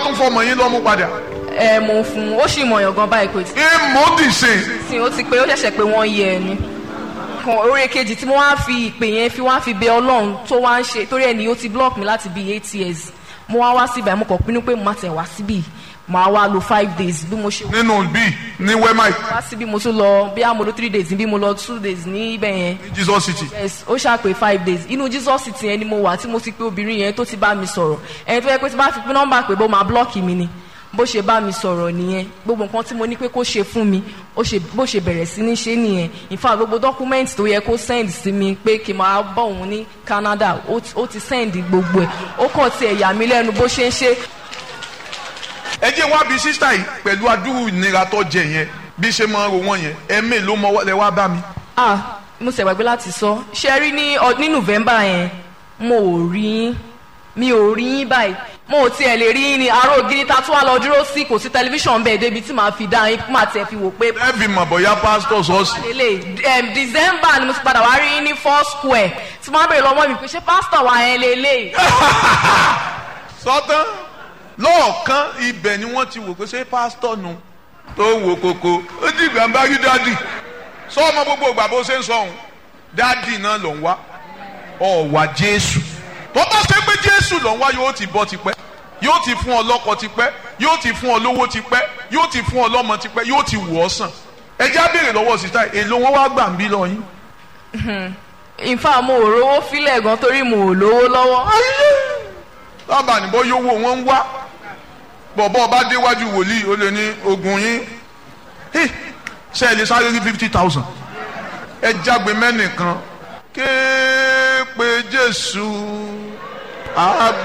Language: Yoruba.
tún fọmọ yín lọ́mú padà. ẹ mo fún un ó sì mọ̀yàn gan báyìí kò tí ìmọ̀dìsè sí ó ti pé ó ṣẹ̀ṣẹ̀ pé wọ́n yẹ ẹni kan orí kejì tí mo wá fi ìpè yẹn fi wá fi bẹ ọlọ́run tó wá ń ṣe torí ẹni ó ti block mi láti bíi eight years mo wá wá síbẹ̀ mo kàn pinnu pé mo máa tẹ̀ wá síbí màá wá lo five days bí mo ṣe nínú bíi ní wẹ́máì wá síbí mo tún lọ bí a mo lo three days bí mo lọ two days ní ibẹ̀ yẹn ní jesus city. yes ó ṣàpè five days inú jesus city yẹn ni mo wà tí mo ti pé obìnrin yẹn tó ti bá mi sọ̀rọ̀ ẹni tó yẹ pé tí bá fi pín nọ́mbà pé bó máa blọ́ọ̀kì mi ni bó ṣe bá mi sọ̀rọ̀ nìyẹn gbogbo nǹkan tí mo ní pé kó ṣe fún mi ó ṣe bó ṣe bẹ̀rẹ̀ sí ní ṣe nìyẹn in fact gbogbo document tó yẹ kó send sí mi pé kí n máa bọ̀ òun ní canada ó ti- ó ti send gbogbo ẹ̀ ó kàn ti ẹ̀yà mi lẹ́nu bó ṣe ń ṣe ẹ jẹ́ wá bí sísá yìí pẹ̀lú adúrú ìnira tó jẹ yẹn bí ṣe máa ń ro wọ́n yẹn ẹ̀mí ló mọ lẹ wá bá mi. ah mo ṣe gbàgbé láti sọ ṣe rí ní ọ- ní november yẹn mo ò rí yín mi ò rí yín báyìí mo ò tiẹ̀ lè rí yín ni àárò ògiri ta tún wá lọ dúró sí kò sí tẹlifíṣàn bẹ́ẹ̀ débi tí màá fi dá yín máa tiẹ̀ fi wò pé ẹ fi mọ̀ bóyá pásítọ̀ sọ́ọ̀sì. lélẹ̀ em, december ni mo ti padà wá rí yín ní four square tí wọ́n á bèrè lọ́wọ́ mi pé ṣé pásítọ̀ wa yẹn lélẹ̀ sọ́tán lọ́ọ̀kan ibẹ̀ ni wọ́n ti wò pé ṣé pásítọ̀ nu tó wò koko ó dìgbà ń bá rí dádì sọ ọmọ gbogbo ìgbà bó ṣe ń sọ òun dádì náà ló ń wá ọ̀wà jésù tó bá ṣe pé jésù ló ń wá yóò ti bọ́ tipẹ́ yóò ti fún ọ lọ́kọ tipẹ́ yóò ti fún ọ lówó tipẹ́ yóò ti fún ọ lọ́mọ tipẹ́ yóò ti wù ọ́ sàn ẹ já béèrè lọ́wọ́ sísá èlò wọn wá gbà ń bí lọ yín. in fact mo ò rówó fílẹ̀ gan torí mo ò lówó lọ́wọ́ lábàá níbo yówó wọn ń wá bọ̀bọ̀ ọba déwájú wòlíì ó lè ní ogun yín Hey, ṣe ẹ lè sáré rí fifty thousand ẹ jágbe mẹ́nìkan kéèpé jésù àgbà.